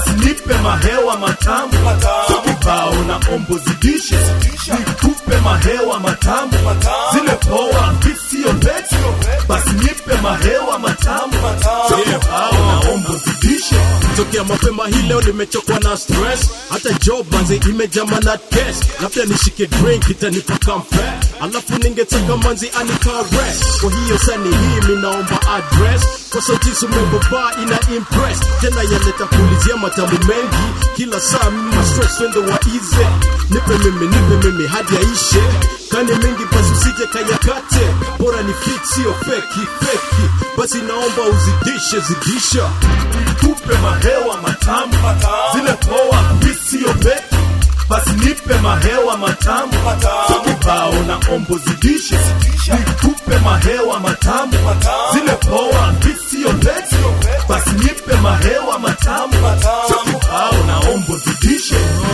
basi nipe mahewa matamu so kibao na ombo zidishe nikupe mahewa matamu zile poa visio beti basi nipe mahewa matamu so kibao na ombo zidishe tokea mapema hii leo nimechokwa na stress hata job manzi imejama na test labda nishike drink itanipa comfort alafu ningetaka manzi anicaress kwa hiyo sani hii minaomba address kwa sauti sumebaba ina impress tena yaleta kuulizia matamu mengi kila saa mima stress wendo wa ize nipe mimi nipe mimi hadi yaishe kani mingi basi usije kayakate bora ni fit sio feki feki basi naomba uzidishe zidisha nikupe mahewa matamu zile poa visio beti basi nipe mahewa matamu so kibao na ombo zidishe nikupe mahewa matamu zile poa visio beti basi nipe mahewa matamu so kibao na ombo zidishe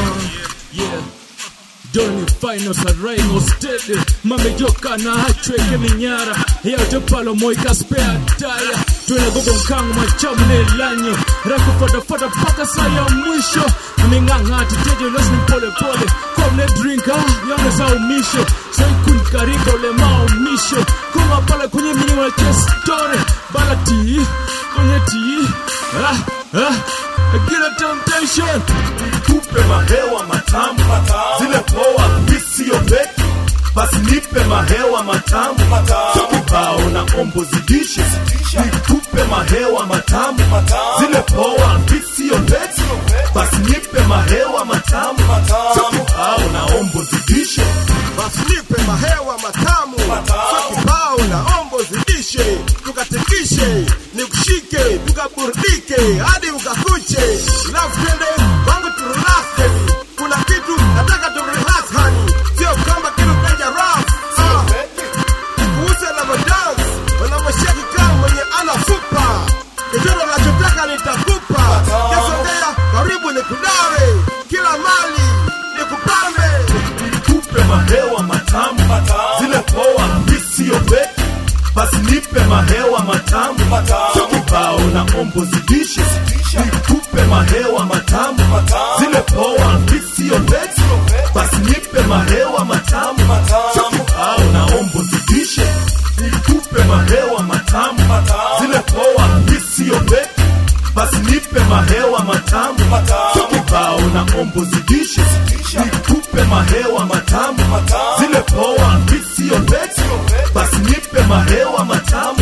Yeah. Doni finals a Rhino steady mamejoka na hachweke minyara yote palo moika spare tire twene gogo nkangu machamu ne lanyo rako fada fada paka saa ya mwisho aming'ang'ati tejo lesni pole pole komne drinka yone za umisho soikun karigo le maumisho kunga pale kwenye miniwa chestore bala tii kwenye tii ah ah Kila temptation nikupe mahewa matamu zile poa visio beti basi nipe mahewa matamu so kibao na ombo zidishe nikupe mahewa matamu zile poa visio beti basi nipe mahewa matamu so kibao na ombo zidishe basi nipe mahewa matamu so kibao na ombo zidishe tukatikishe nikushike tukaburudike hadi ukakuche lafu twende wangu turelax baby kuna kitu nataka turelax hani sio kwamba kitu dangerous ah. kuhusu anavyodance wanavyosheki kama mwenye anafupa kitendo nachotaka nitakupa kesogea karibu nikudawe kila mali nikupambe nikupe mahewa matamu zile poa visio beti basi nipe mahewa matamu so kibao na ombo zidishe nikupe mahewa matamu zile poa visio beti basi nipe mahewa matamu so kibao na ombo zidishe nikupe mahewa matamu zile poa visio beti basi nipe mahewa matamu so kibao na ombo zidishe nikupe mahewa matamu zile poa visio beti basi nipe mahewa matamu